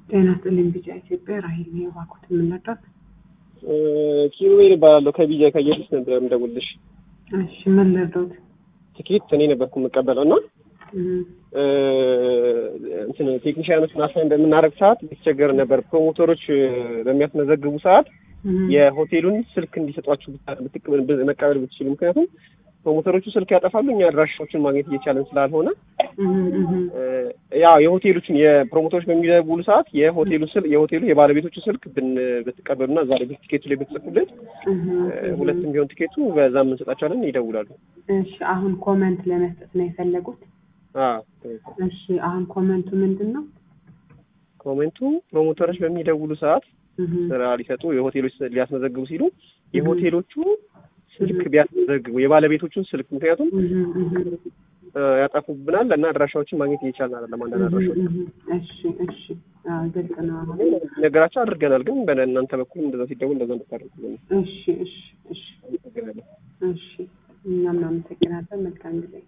ጤና ይስጥልኝ ቢጫ ኢትዮጵያ ራሄል ነው የባኩት የምንረዳት። ኪሩቤል እባላለሁ ከቢጃ ከየሱስ ነበር የምደውልልሽ። እሺ ምን ልርዶት? ትኬት እኔ ነበርኩ የምቀበለው እና እንትን ቴክኒሽያኖችን አሳይን በምናደርግ ሰዓት የተቸገረ ነበር። ፕሮሞተሮች በሚያስመዘግቡ ሰዓት የሆቴሉን ስልክ እንዲሰጧችሁ መቀበል ብትችሉ፣ ምክንያቱም ፕሮሞተሮቹ ስልክ ያጠፋሉ፣ እኛ አድራሻዎችን ማግኘት እየቻለን ስላልሆነ ያው የሆቴሎችን የፕሮሞተሮች በሚደውሉ ሰዓት የሆቴሉ ስል የሆቴሉ የባለቤቶቹ ስልክ ብን ብትቀበሉና እዛ ላይ ቲኬቱ ላይ ብትጽፉልን ሁለትም ቢሆን ቲኬቱ በዛም እንሰጣቸዋለን። ይደውላሉ። እሺ አሁን ኮመንት ለመስጠት ነው የፈለጉት? እሺ አሁን ኮመንቱ ምንድን ነው? ኮሜንቱ ፕሮሞተሮች በሚደውሉ ሰዓት ስራ ሊሰጡ የሆቴሎች ሊያስመዘግቡ ሲሉ የሆቴሎቹ ስልክ ቢያስመዘግቡ የባለቤቶቹን ስልክ ምክንያቱም ያጠፉብናል እና አድራሻዎችን ማግኘት እየቻልን አይደለም። አንዳንድ አድራሻዎች እሺ እሺ ግልጽ ነው። ነገራቸው አድርገናል፣ ግን በእናንተ በኩል እንደዛ ሲደውል እንደዛ እንድታደርጉ እሺ እሺ እሺ እሺ እኛም እናመሰግናለን። መልካም ጊዜ